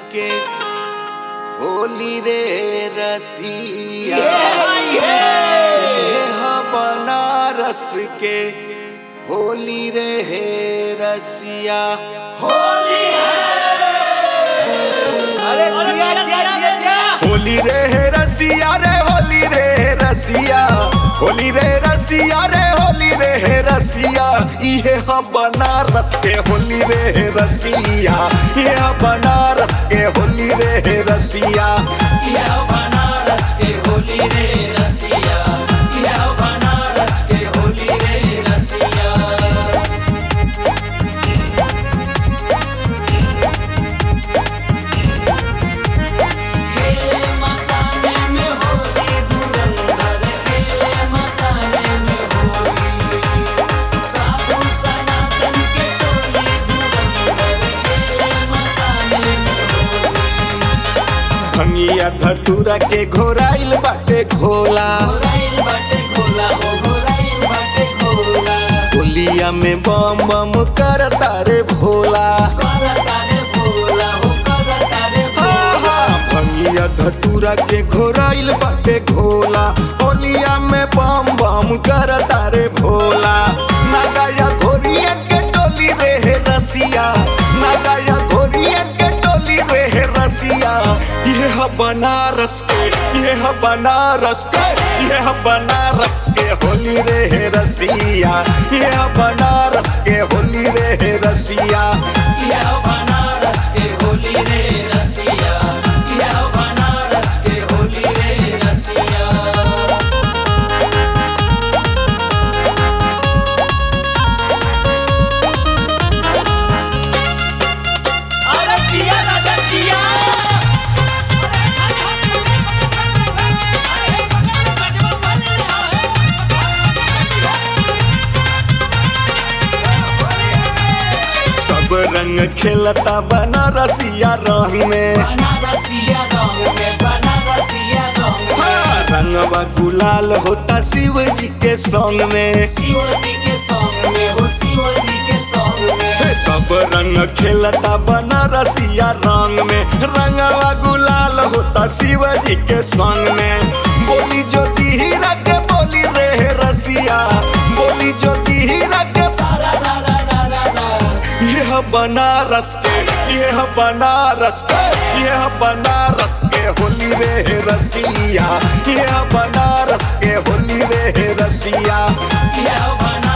के होली रे रसिया ये ह बनारस के होली रे हे रसिया अरे जिया जिया जिया जिया होली रे हे रसिया रे होली रे हे रसिया होली रे रसिया रे होली रे हे रसिया इहे ह बनारस के होली रे हे रसिया ये ह बनारस के होली रे हे रसिया यह बनारस के होली रे रसिया यह बनारस के होली रे रसिया खेले मसाले में होली धुरंधर खेले मसाले में होली साधु सनातन के टोली धुरंधर खेले मसाले में होली भंगिया धतूरा के घोराइल बाटे घोला घोराइल बाटे घोला हो घोराइल बाटे घोला होलिया में बम बम कर तारे भोला करता रे भोला हो करता रे भोला आहा, भंगिया धतूरा के घोराइल बाटे घोला होलिया में बम बम कर तारे भोला नागाया घोरिया के टोली रे हे रसिया नागाया घोरिया के टोली रे हे रसिया ये ह बनारस के ये ह बनारस के ये ह बनारस के होली रे हे रसिया ये ह बनारस के होली रे हे रसिया यह बनारस के होली रे रसिया यह बनारस के होली रे रसिया अरे जिया राजा जिया सब रंग खेलता बनारसिया रंग में बनारसिया रंग में बनारसिया रंग में हाँ, रंगवा गुलाल होता शिव जी के संग में शिव जी के सॉन्ग में हो शिव जी के सॉन्ग में हे, सब रंग खेलता बनारसिया रंग में रंगवा गुलाल होता शिव जी के संग में बोली ज्योति हीरा के बोली रे रसिया बोली ज्योति हीरा के सारा रा रा रा रा रा यह बनारस के यह बनारस के यह बनारस के होली रे रसिया यह बनारस के होली रे रसिया यह बना